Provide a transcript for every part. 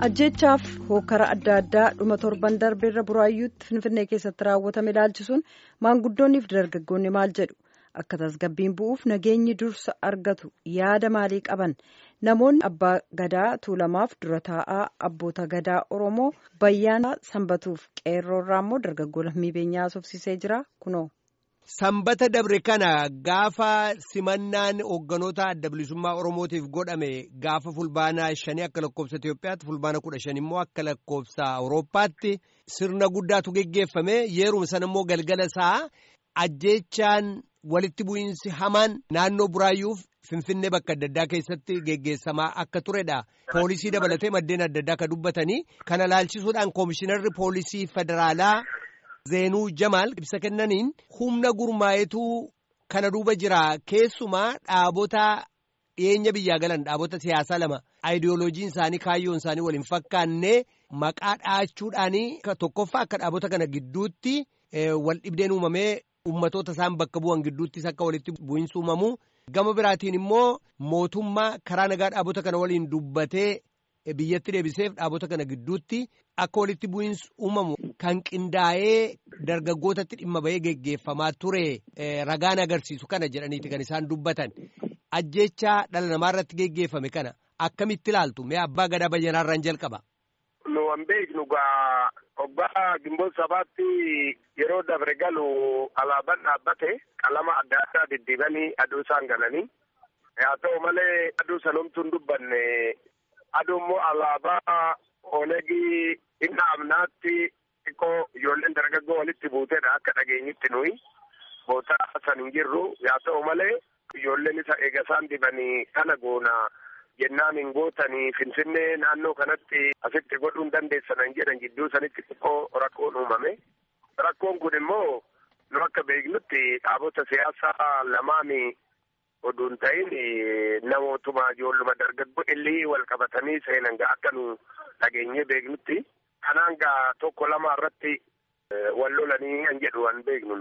ajjeechaaf hookara adda addaa dhuma torban darbeerra buraayyuutti finfinnee keessatti raawwatame ilaalchisuun maanguddoonniif dargaggoonni maal jedhu akka tasgabbiin bu'uuf nageenyi dursa argatu yaada maalii qaban namoonni abbaa gadaa tuulamaaf dura taa'aa abboota gadaa oromoo bayyaana sanbatuuf qeerroorraa immoo dargaggoo lammii beenyaa haasofsiisee jira kunoo. Sanbata dabre kana gaafa simannaan hoogganoota adda bilisummaa Oromootiif godhame gaafa fulbaana shanii akka lakkoofsa Itoophiyaatti fulbaana kudha shan immoo akka lakkoofsa Awurooppaatti sirna guddaatu geggeeffame yeruma sana immoo galgala isaa ajjeechaan walitti bu'iinsi hamaan naannoo buraayyuuf Finfinnee bakka adda addaa keessatti geggeessamaa akka turedha. Poolisii dabalatee maddeen adda addaa akka dubbatanii kana laalchisuudhaan koomishinarri poolisii federaalaa. Zeenuu Jamaal ibsa kennaniin humna gurmaa'ituu kana duuba jira keessumaa dhaabota dhiyeenya biyyaa galan dhaabota siyaasaa lama aayidiyooloojiin isaanii kaayyoon isaanii waliin fakkaanne maqaa dhaachuudhaanii tokkoffaa akka dhaabota kana gidduutti wal dhibdeen uumamee ummatoota isaan bakka bu'an gidduuttis akka walitti bu'iinsi uumamu gama biraatiin immoo mootummaa karaa nagaa dhaabota kana waliin dubbatee. biyyatti deebiseef dhaabota kana gidduutti akka walitti bu'iinsi uumamu kan qindaa'ee dargaggootatti dhimma bahee geggeeffamaa ture ragaan agarsiisu kana jedhaniiti kan isaan dubbatan ajjeechaa dhala namaa irratti geggeeffame kana akkamitti ilaaltu mee abbaa gadaa bayyanaarraan jalqaba. nu an beeknu gaa obbaa gimboo sabaatti yeroo dabre galu alaabaan dhaabbate qalama adda addaa diddiibanii aduu isaan galanii haa ta'u malee aduu sanumtuun dubbanne. aduu immoo alaabaa olegii inni amnaatti xiqqoo ijoolleen dargaggoo walitti buuteedha akka dhageenyitti nuyi bootaa san hin jirru yaa ta'u malee ijoolleen isa eega isaan dibanii kana goona jennaan hin gootanii finfinnee naannoo kanatti asitti godhuun dandeessanan jedhan gidduu sanitti xiqqoo rakkoon uumame rakkoon kun immoo nu akka beeknutti dhaabota siyaasaa lamaani oduun ta'in namootuma ijoolluma dargaggoo illii wal qabatanii seenan gaa akka nu dhageenyee beeknutti kanaan gaa tokko lama irratti wal lolanii kan jedhu waan beeknu.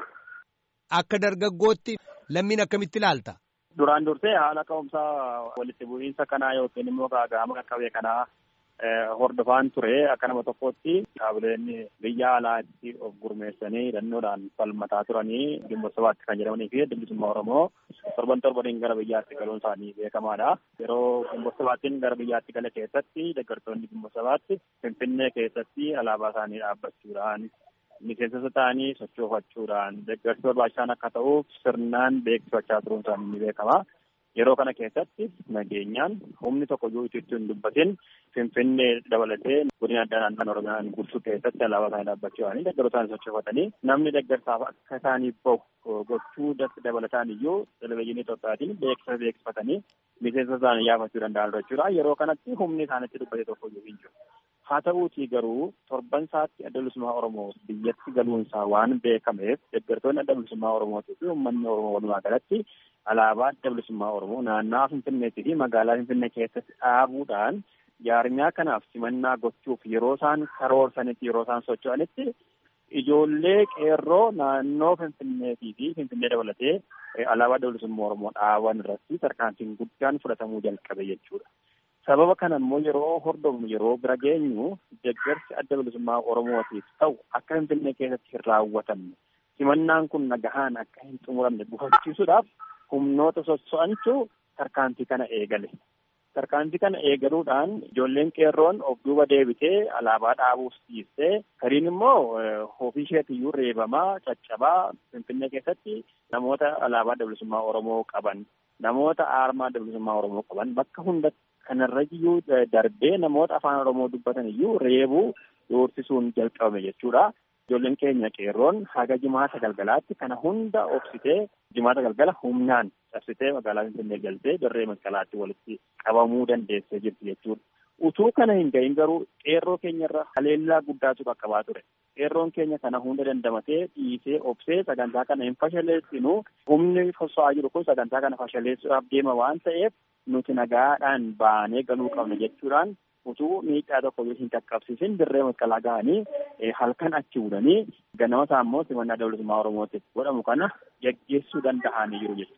Akka dargaggootti lammiin akkamitti ilaalta? Duraan dursee haala ka'umsaa walitti bu'iinsa kanaa yookiin immoo gaaga'ama qaqqabee kanaa hordofaan ture akka nama tokkotti dhaabileen biyya alaatti of gurmeessanii hidhannoodhaan falmataa turanii gimboo sabaatti kan jedhamanii fi bilisummaa Oromoo torban torbaniin gara biyyaatti galuun isaanii beekamaadha. Yeroo gimboo sabaattiin gara biyyaatti gala keessatti deeggartoonni gimboo sabaatti Finfinnee keessatti alaabaa isaanii dhaabbachuudhaan miseensota ta'anii sochoofachuudhaan deeggarsi barbaachisaan akka ta'uuf sirnaan beeksifachaa turuun isaanii ni beekama. Yeroo kana keessatti nageenyaan humni tokko iyyuu itti hin dubbatin Finfinnee dabalatee godina addaa naannoo Oromiyaan bulchuu keessatti alaabaa isaanii dhaabbachuudhaan deeggartoota isaanii sochoofatanii namni deeggarsaaf akka isaaniif bahu gochuu dabalataan iyyuu televezyiinii Itoophiyaatiin beeksisa beeksifatanii miseensa isaanii yaafachuu danda'an jechuudha. Yeroo kanatti humni isaanitti dubbate tokko iyyuu hin jiru. Haa ta'uutii garuu torban isaatti adda bilisummaa Oromoo biyyatti galuunsaa waan beekameef deeggartoonni adda bilisummaa Oromootii fi uummanni Oromoo walumaa galatti alaabaa adda bilisummaa Oromoo naannawaa Finfinneetii fi magaalaa Finfinnee keessatti dhaabuudhaan jaarmiyaa kanaaf simannaa gochuuf yeroo isaan karoorsanitti yeroo isaan socho'anitti ijoollee qeerroo naannoo Finfinneetii fi Finfinnee dabalatee alaabaa adda bilisummaa Oromoo dhaaban irratti tarkaanfiin guddaan fudhatamuu jalqabe jechuudha. Sababa kana immoo yeroo hordofnu yeroo bira geenyu deeggarsi adda bilisummaa Oromootiif ta'u akka Finfinnee keessatti hin raawwatamne simannaan kun nagahaan akka hin xumuramne gufachiisuudhaaf humnoota sosso'antu tarkaanfii kana eegale. Tarkaanfii kana eegaluudhaan ijoolleen qeerroon of duuba deebitee alaabaa dhaabuuf dhiistee kariin immoo ofii isheetiyyuu reebamaa caccabaa Finfinnee keessatti namoota alaabaa adda bilisummaa Oromoo qaban namoota aarmaa adda bilisummaa Oromoo qaban bakka hundatti kanarra iyyuu darbee namoota afaan Oromoo dubbatan iyyuu reebuu doorsisuun jalqabame jechuudha. Ijoolleen keenya qeerroon haga jimaata galgalaatti kana hunda obsitee jimaata galgala humnaan cabsitee magaalaa Finfinnee galtee dirree masqalaatti walitti qabamuu dandeessee jirti jechuudha. Utuu kana hin gahin garuu qeerroo keenyarra haleellaa guddaatu qaqqabaa ture. Qeerroon keenya kana hunda dandamatee dhiisee obsee sagantaa kana hin fashaleessinu humni soso'aa jiru kun sagantaa kana fashaleessuudhaaf deema waan ta'eef nuti nagaadhaan baanee galuu qabna jechuudhaan utuu miidhaa tokko hin qaqqabsiisin dirree masqalaa ga'anii halkan achi budanii ganama isaa immoo simannaa adda bilisummaa Oromootiif godhamu kana geggeessuu danda'anii jiru jechuudha.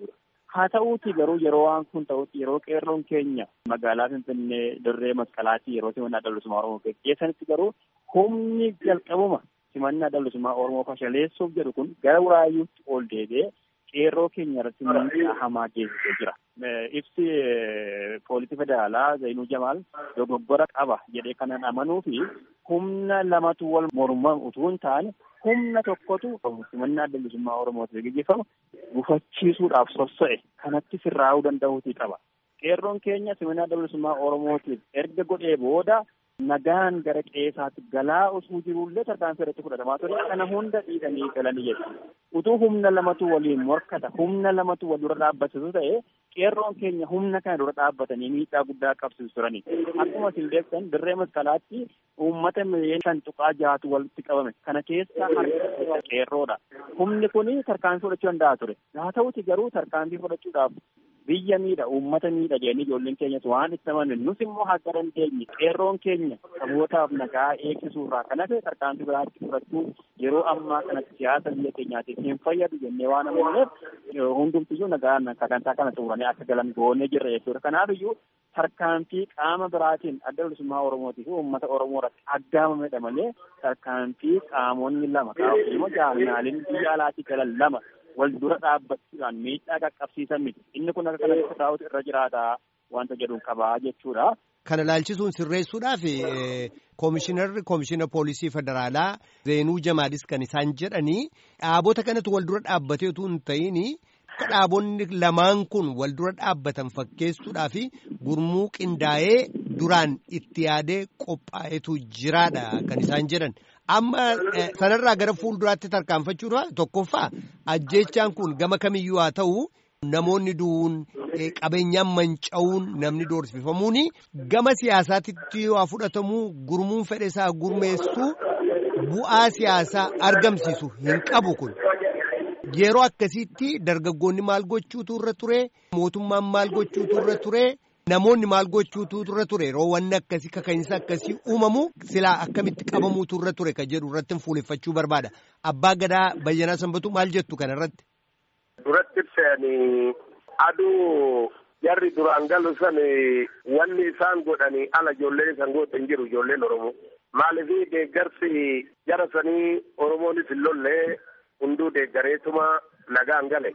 haa ta'uuti garuu yeroo waan kun ta'utti yeroo qeerroon keenya magaalaa finfinnee dirree masqalaatii yeroo simannaa dhallusummaa oromoo geggeessanitti garuu humni jalqabuma simannaa dhallusummaa oromoo fashaleessuuf jedhu kun gara buraayyuutti ol deebi'ee qeerroo keenya irratti miidhaa hamaa geessisee jira. Ibsi poolisii federaalaa Zainuu Jamaal dogoggora qaba jedhee kanan amanuu fi humna lamatu wal morman utuu hin taane humna tokkotu simannaa dhallusummaa oromootiif gaggeeffamu gufachiisuudhaaf sossa'e kanatti sirraa'uu danda'uutii qaba. Qeerroon keenya simannaa dhallusummaa oromootiif erga godhee booda nagaan gara qeesaatti galaa osoo jirullee tarkaanfii irratti fudhatamaa ture kana hunda dhiidhanii galanii jechuudha. Utuu humna lamatu waliin morkata humna lamatu wal dura dhaabbatu ta'e qeerroon keenya humna kana dura dhaabbatanii miidhaa guddaa qabsiisu turani. Akkuma isin beektan dirree masqalaatti uummata miliyoona shan tuqaa jahatu walitti qabame. Kana keessa harka qeerroodha. Humni kun tarkaanfii fudhachuu danda'a ture. Haa ta'uti garuu tarkaanfii fudhachuudhaaf biyya miidha uummata miidha jedhanii ijoolleen keenyas waan itti amanan nus immoo akka dandeenye qeerroon keenya sabootaaf nagaa eegsisuurraa kan hafe tarkaanfii biraatti fudhachuu yeroo ammaa kanatti siyaasa biyya keenyaatiif hin fayyadu jennee waan amanneef hundumtiyyuu nagaan sagantaa kana xumuranii akka galan goonee jirra jechuudha. Kanaaf iyyuu tarkaanfii qaama biraatiin adda bilisummaa Oromootii fi uummata Oromoo irratti aggaamamedha malee tarkaanfii qaamonni lama qaamonni jaalnaaliin biyya alaatii galan lama wal dura dhaabbachuudhaan miidhaa qaqqabsiisan miti. Inni kun akka kanatti taa'utu irra jiraata wanta jedhuun qabaa jechuudha. Kana ilaalchisuun sirreessuudhaaf koomishinarri koomishina poolisii federaalaa Zeenuu Jamaadis kan isaan jedhanii dhaabota kanatti wal dura dhaabbatee utuu hin ta'in akka dhaabonni lamaan kun wal dura dhaabbatan fakkeessuudhaa fi gurmuu qindaa'ee duraan itti yaadee qophaa'etu jiraadha kan isaan jedhan. Amma sanarraa gara fuulduraatti tarkaanfachuudha tokkoffaa ajjeechaan kun gama kamiyyuu haa ta'u namoonni du'uun qabeenyaan manca'uun namni doorsifamuun gama siyaasaatti waa fudhatamuu gurmuun fedhe isaa gurmeessuu bu'aa siyaasaa argamsiisu hin qabu kun. Yeroo akkasiitti dargaggoonni maal gochuutu irra ture mootummaan maal gochuutu irra ture. Namoonni maal gochuutu irra ture yeroo wanni akkasii kaka'insa akkasii uumamu silaa akkamitti qabamuutu irra ture kan jedhu irratti fuuleffachuu barbaada. Abbaa Gadaa Bayyanaa Sanbatu maal jettu kana irratti? Duratti ibsanii aduu jarri duraan galu san wanni isaan godhanii ala ijoolleen isaan gootan jiru ijoolleen Oromoo. Maaliif deeggarsi jara sanii Oromoonis hin lollee hunduu deeggareetuma nagaan gale.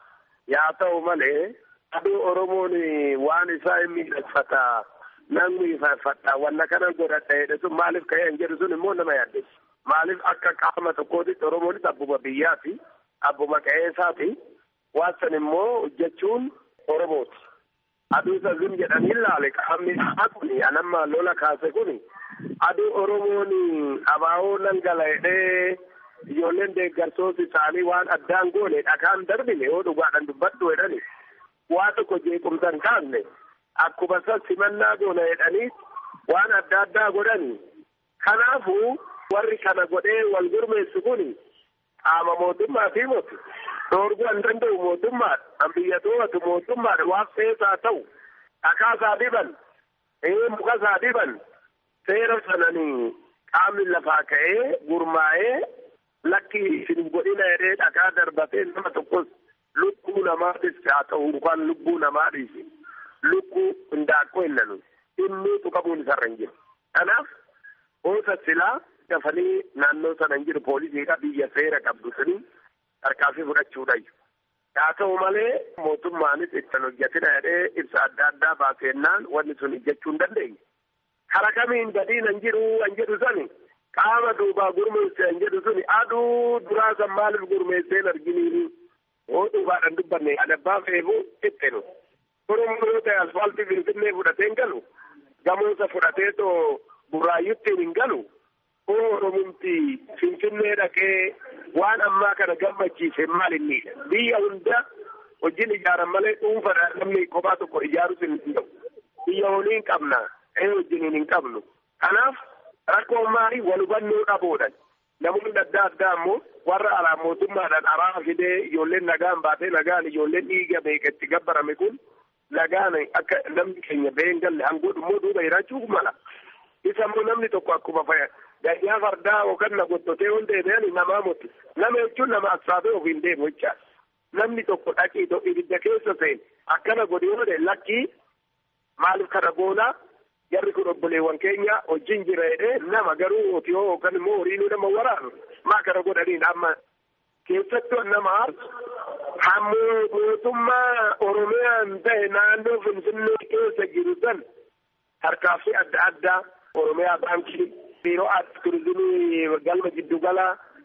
Yaa ta'u malee. aduu oromoon waan isaa hin miidhagfata nan miidhagfata wanna kana godhadha jedhe sun maaliif ka'ee hin jedhu sun immoo nama yaaddeessu maaliif akka qaama tokkootitti oromoonis abbuma biyyaati abbuma qe'eesaati waan san immoo hojjechuun oromooti aduu isa zim jedhanii ilaale qaamni isaa kun anamma lola kaase kun aduu oromoon abaa'oo nan gala jedhee ijoolleen deeggarsoos isaanii waan addaan goone dhakaan darbine yoo dhugaadhaan dubbadhu jedhani waa tokko jeequmsan kaasne akkuma san simannaa goona jedhanii waan adda addaa godhani kanaafuu warri kana godhee wal gurmeessu kun qaama mootummaatii moti dhoorguu hin danda'u mootummaadha kan biyya to'atu mootummaadha waan feesaa ta'u dhakaasaa diban mukasaa diban seera sananii qaamni lafaa ka'ee gurmaa'ee lakki isin godhina jedhee dhakaa darbatee nama tokkos lubbuu namaatis haa ta'u yookaan lubbuu namaadhiis lubbuu hindaaqqoo hin nanu inni tuqamuun isarra hin jiru. Kanaaf oosa silaa dafanii naannoo sana hin jiru poolisiidha biyya seera qabdu suni tarkaanfii fudhachuudhayu. Haa ta'u malee mootummaanis ittiin hojjetina jedhee ibsa adda addaa baasennaan wanni sun hojjechuu hin dandeenye. Kara kamiin gadiin hin jiru hin jedhu sani qaama duubaa gurmeesse hin jedhu suni aduu duraa san maaliif gurmeesseen arginiini. oo dhugaadhaan dubbanne adabbaa feefu ittinu oromoo yoo ta'e asfaaltii finfinnee fudhatee hin galu gamoosa fudhatee too buraayyuttiin hin galu oo oromumti finfinnee dhaqee waan ammaa kana gammachiise maal innidha biyya hunda wajjin ijaaran malee dhuunfaadhaan namni kophaa tokko ijaarus hin danda'u biyya olii hin qabna ee wajjiniin hin qabnu kanaaf rakkoo maalii wal hubannoo dhabuudhaan namoonni adda addaa ammoo warra alaa mootummaadhaan araara fidee ijoolleen nagaan baatee nagaan ijoolleen dhiiga beeketti gabbarame kun nagaan akka namni keenya ba'ee hin galle hangoodhu immoo duuba jiraachuu mala. Isa immoo namni tokko akkuma faya gayyaa fardaa yookaan na gottotee waan deebi'an namaa mutu. Nama jechuun nama assaabee ofiin deemu jechaadha. namni tokko dhaqii ibidda keessa seene akkana godhe yoo lakkii maaliif kana goonaa jarri kun obboleewwan keenya wajjin jira jedhee nama garuu otiyoo yookaan immoo horiinuu nama waraanu maa kana godhaniin amma keessattuu nama hammoo mootummaa oromiyaan ta'e naannoo finfinnee keessa jiru san harkaaffii adda addaa oromiyaa baankii biiroo aadaa turizimii galma giddugala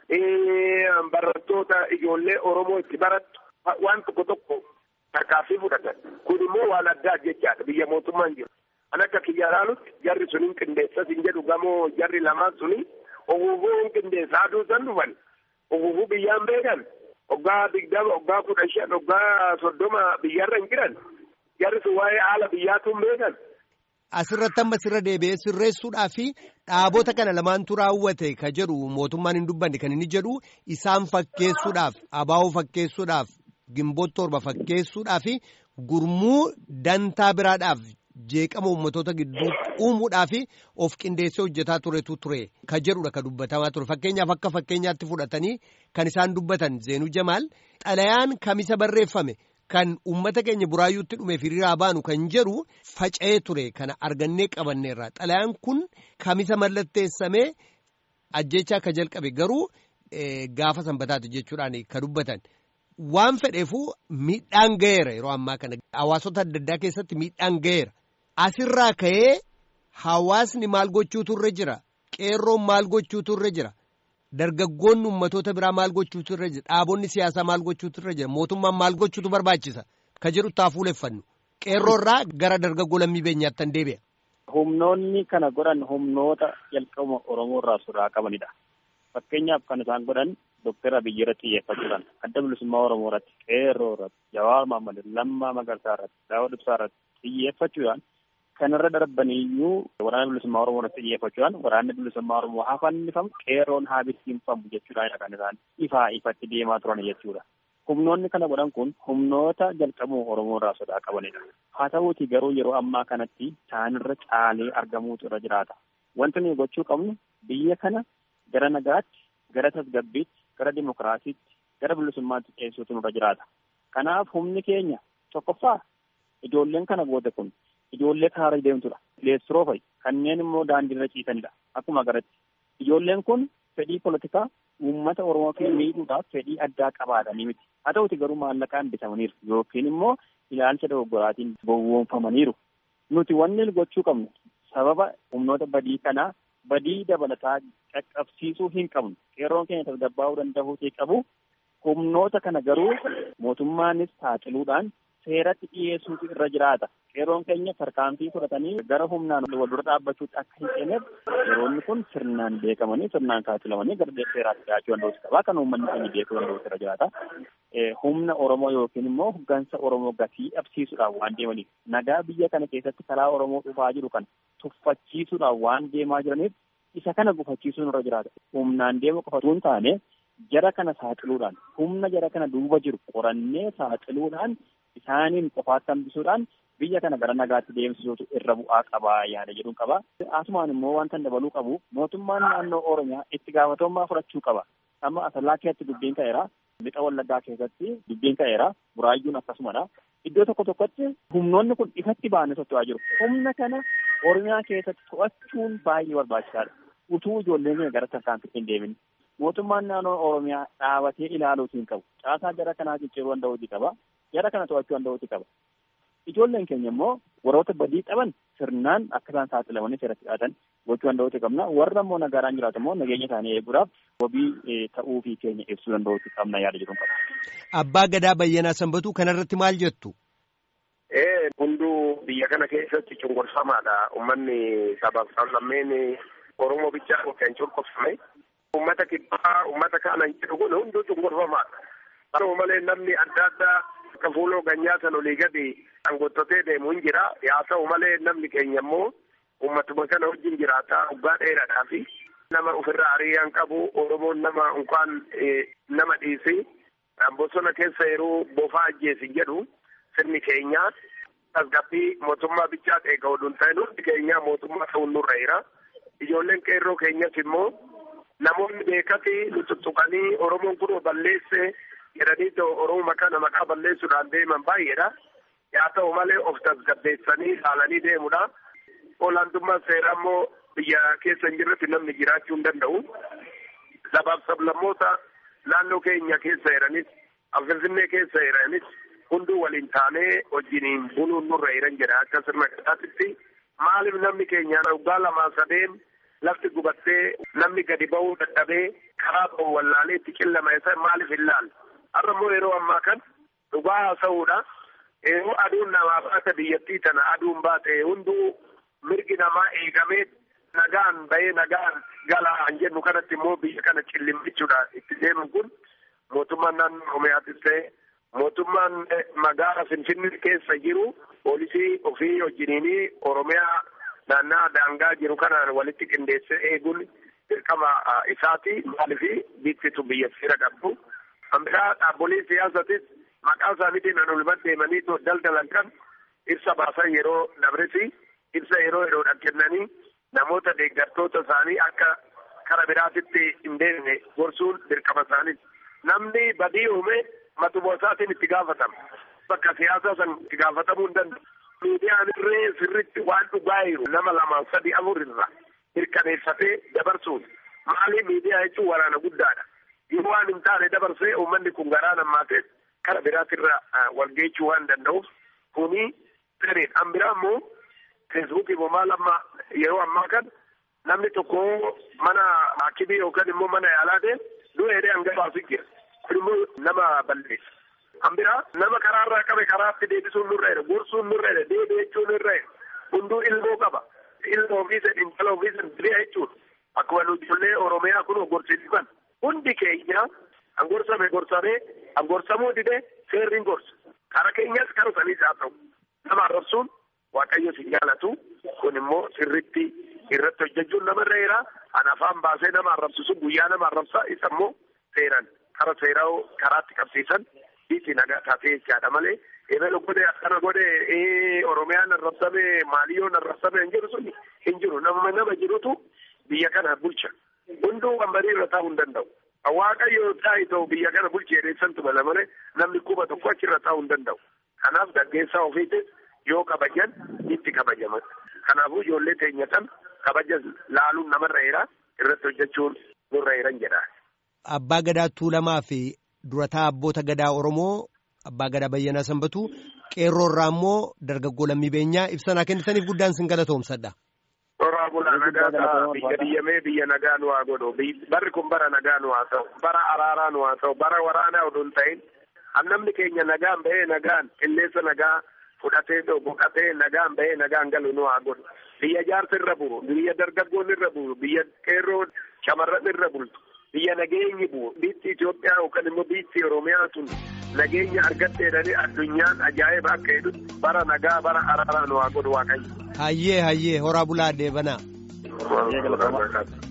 barattoota ijoollee oromoo itti barattu waan tokko tokko harkaaffii fudhatan kun immoo waan addaa jechaadha biyya mootummaan jiru. An akka kiyya ilaalutti jarri suniin qindeessas hin jedhu gamoo jarri lamaan suni uffufuu hin qindeessa aduu san dhufan uffufuu biyyaan beekan waggaa digdama waggaa kudha shan waggaa soddoma biyyarra hin jiran jarri sun waa'ee haala biyyaatu hin beekan. Asirratti amma sirra deebi'ee sirreessuudhaa fi dhaabota kana lamaantu raawwate ka jedhu mootummaan hin dubbanne kan inni jedhu isaan fakkeessuudhaaf abaa'oo fakkeessuudhaaf gimboota torba fakkeessuudhaa fi gurmuu dantaa biraadhaaf jeeqama uummatoota gidduutti uumuudhaa fi of qindeessee hojjetaa turetu ture ka jedhudha ka dubbatamaa ture fakkeenyaaf akka fakkeenyaatti fudhatanii kan isaan dubbatan Zeenuu Jamaal xalayaan kamisa barreeffame. Kan uummata keenya buraayyuutti dhumeef hiriiraa baanu kan jedhu faca'ee ture kana argannee qabanneerra xalayaan kun kamisa mallatteessamee ajjechaa akka jalqabe garuu gaafa sanbataati jechuudhaan ka dubbatan waan fedheefuu miidhaan ga'eera yeroo ammaa kana hawaasota adda addaa keessatti miidhaan ga'eera asirraa ka'ee hawaasni maal gochuutu irra jira qeerroon maal gochuutu irra jira. Dargaggoonni ummatoota biraa maal gochuutu irra jira dhaabonni siyaasaa maal gochuutu irra jira mootummaan maal gochuutu barbaachisa ka jedhu taa fuuleffannu qeerroorraa gara dargaggoo lammii beenyaatti tan deebi'a. Humnoonni kana godhan humnoota jalqabuma Oromoo irraa sodaa qabanidha. Fakkeenyaaf kan isaan godhan Dookter Abiyyi irratti xiyyeeffachuudhaan adda bilisummaa Oromoo irratti qeerroo irratti Jawaar Mahmad Lammaa Magarsaa irratti Daawud Ibsaa irratti xiyyeeffachuudhaan kanarra darbaniyyuu waraana bilisummaa Oromoo irratti xiyyeeffachuudhaan waraanni bilisummaa Oromoo haa fannifamu qeerroon haa bittinfamu jechuudhaan kan isaan ifaa ifatti deemaa turan jechuudha. Humnoonni kana godhan kun humnoota jalqabuma Oromoo irraa sodaa qabanidha. Haa ta'uuti garuu yeroo ammaa kanatti isaanirra caalee argamuutu irra jiraata. Wanti nuyi gochuu qabnu biyya kana gara nagaatti, gara tasgabbiitti, gara dimokiraasiitti, gara bilisummaatti ceessuutu nurra jiraata. Kanaaf humni keenya tokkoffaa ijoolleen kana goote kun ijoollee karaa deemtudha. Leessiroo fa'i kanneen immoo daandiirra ciisanidha. Akkuma agarratti ijoolleen kun fedhii polotikaa uummata Oromoo fi miidhuudhaaf fedhii addaa qabaatanii miti. Haa ta'uti garuu maallaqaan bitamaniiru yookiin immoo ilaalcha dogoggoraatiin gowwoomfamaniiru. Nuti wanni gochuu qabnu sababa humnoota badii kanaa badii dabalataa qaqqabsiisuu hin qabnu. Qeerroon keenya tasgabbaa'uu danda'uu qabu. Humnoota kana garuu mootummaanis saaxiluudhaan seeratti dhiyeessuutu irra jiraata. Qeerroon keenya tarkaanfii fudhatanii gara humnaan wal dura dhaabbachuutti akka hin seeneef yeroonni kun sirnaan beekamanii sirnaan saaxilamanii gara seeraatti dhiyaachuu danda'uutu qaba. Kan uummanni keenya beekuu danda'uutu irra jiraata. Humna Oromoo yookiin immoo hoggansa Oromoo gatii dhabsiisuudhaan waan deemaniif nagaa biyya kana keessatti karaa Oromoo dhufaa jiru kana tuffachiisuudhaan waan deemaa jiraniif isa kana gufachiisuun irra jiraata. Humnaan deemu qofa osoo hin taane jara kana saaxiluudhaan humna jara kana duuba jiru qorannee saaxiluudhaan isaaniin qofaatti hambisuudhaan biyya kana gara nagaatti deemsisuutu irra bu'aa qabaa yaada jedhuun qaba. Asumaan immoo wanta dabaluu qabu mootummaan naannoo Oromiyaa itti gaafatamummaa fudhachuu qaba. Amma asallaa keessatti dubbiin ka'eera. Lixa Wallaggaa keessatti dubbiin ka'eera. Buraayyuun akkasumadha. Iddoo tokko tokkotti humnoonni kun ifatti baanee socho'aa jiru. Humna kana Oromiyaa keessatti to'achuun baay'ee barbaachisaadha. Utuu ijoolleen keenya gara tarkaanfitti hin deemin. Mootummaan naannoo Oromiyaa dhaabatee ilaaluutu hin qabu. Caasaa jara kanaa cicciruu danda'uuti qaba. Jara kana to'achuu danda'uuti qaba. Ijoolleen keenya immoo warroota badii qaban sirnaan akka isaan saaxilamanii seeratti dhiyaatan gochuu danda'uuti qabna. Warra immoo nagaan jiraatu immoo nageenya isaanii eeguudhaaf wabii ta'uu fi keenya ibsuu danda'uuti qabna yaada jedhuun qaba. Abbaa Gadaa Bayyanaa Sanbatuu kanarratti maal jettu? Ee hunduu biyya kana keessatti cunqursamaadha. Uummanni sabaaf sablammeen Oromoo bichaa kan cunqursame. Uummata kibbaa uummata kaana hin jedhu kun hunduu cunqursamaadha. Haa malee namni adda addaa akka fuuloo ganyaa san olii gadi dhangottotee deemu hin jira. Haa ta'u malee namni keenya immoo uummatuma kana wajjin jiraata waggaa dheeraadhaa fi nama ofirraa hariyyaan qabu Oromoon nama unkaan nama dhiisi. Bosona keessa yeroo bofaa ajjeesi jedhu sirni keenyaa tasgabbii mootummaa bichaa eega oduun ta'e hundi keenyaa mootummaa ta'uun nurra jira. Ijoolleen qeerroo keenyas immoo namoonni beekati nu tuttuqanii Oromoon kun balleesse jedhanii Oromoo kana maqaa balleessuudhaan deeman baay'eedha. Haa ta'u malee of tasgabbeessanii ilaalanii deemudha. Olaantummaa seeraa immoo biyya keessa hin jirretti namni jiraachuu hin danda'u. Sabaaf sablammoota naannoo keenya keessa jiranis, Finfinnee keessa jiranis hunduu waliin taanee wajjiniin buluun nurra jiran jedha akka sirna gadaatitti. Maaliif namni keenya waggaa lamaa sadeen lafti gubattee namni gadi ba'uu dadhabee karaa ba'u wallaalee itti qillama isa maaliif hin laalle. Har'a immoo yeroo ammaa kan dhugaa haasa'uudha. Yeroo aduun namaa baate biyyattii tana aduun baate hunduu mirgi namaa eegamee nagaan bahee nagaan galaa jennu kanatti immoo biyya kana cillimmichuudha itti deemu kun mootummaan naannoo Oromiyaatis ta'e mootummaan magaala Finfinnee keessa jiru poolisii ofii wajjiniinii Oromiyaa naannaa daangaa jiru kanaan walitti qindeessee eeguun dirqama isaati maaliif biittitu biyya seera qabdu. Ambiraa dhaabbolee siyaasatis maqaa isaaniitiin an olman deemanii daldalan kan ibsa baasan yeroo dabresi ibsa yeroo yeroodhaan kennanii namoota deeggartoota isaanii akka kara biraatitti hin deemne gorsuun dirqama isaanii. Namni badii uume matuma isaatiin itti gaafatama. Bakka siyaasaa san itti gaafatamuu hin danda'u. Miidiyaan irree sirritti waan dhugaa jiru nama lama sadi afur irra mirkaneeffatee dabarsuun maali miidiyaa jechuun waraana guddaadha. Yoo waan hin taane dabarsee uummanni kun garaa nammaatee kara biraatirra walgeechuu waan danda'uuf kuni sirriin. An biraa immoo feesbuukii immoo maal amma yeroo ammaa kan namni tokko mana haakimii yookaan immoo mana yaalaa deemu du'ee dee hanga baasu jira. Kun immoo nama balleessa. An biraa nama karaarraa qabe karaatti deebisuun nurra jira. Gorsuun nurra jira. Deebii jechuun nurra jira. Hunduu ilmoo qaba. Ilmoo ofiisa intala ofiisa diriyaa jechuudha. Akkuma nu ijoollee Oromiyaa kun gorsiisu kan hundi keenya an gorsame gorsamee an gorsamuu didee seerri hin gorsu. Kara keenyas kara saniis haa ta'u. Nama arrabsuun Waaqayyo si jaalatu kun immoo sirritti irratti hojjechuun namarra jira. An afaan baasee nama arrabsisu guyyaa nama arrabsaa isa immoo seeran kara seeraa karaatti qabsiisan biitti nagaa taatee jechaadha malee ebelo godhe akkana godhe Oromiyaan arrabsame maaliyyoon arrabsame hin jiru sun hin jiru nama nama jirutu biyya kana bulcha. Hunduu wambarii irra taa'uu hin danda'u. Waaqayyo taa'e ta'u biyya kana bulchee dheessantu mala malee namni kuma tokko achirra taa'uu hin danda'u. Kanaaf gaggeessaa ofiitis yoo kabajan itti kabajaman. Kanaafuu ijoollee teenya kan kabaja laaluun namarra jira irratti hojjechuun nurra jiran jedha. Abbaa Gadaa Tuulamaa fi durataa abboota Gadaa Oromoo Abbaa Gadaa Bayyanaa Sanbatu qeerroo irraa immoo dargaggoo lammii beenyaa ibsanaa kennitaniif guddaan sin galatoomsadha. Toraa bulaa nagaa biyya diyyamee biyya nagaa nu haa godhu. Barri kun bara nagaa nu haa ta'u. Bara araaraa nu haa ta'u. Bara waraanaa oduu hin ta'in. Namni keenya nagaan bahee nagaan qilleensa nagaa fudhatee boqatee nagaan bahee nagaan galu nu haa godhu. Biyya jaarsa irra buru, biyya dargaggoon irra buru, biyya qeerroo shamarran irra bultu, biyya nageenyi buru, biitti Itoophiyaa yookaan immoo biitti Oromiyaa tun nageenya argatteedhani addunyaan ajaa'iba akka jedhu bara nagaa bara araaraa nu haa godhu waaqayyo. Hayyee hayyee horaa bulaa deebanaa. Hayyee galatooma.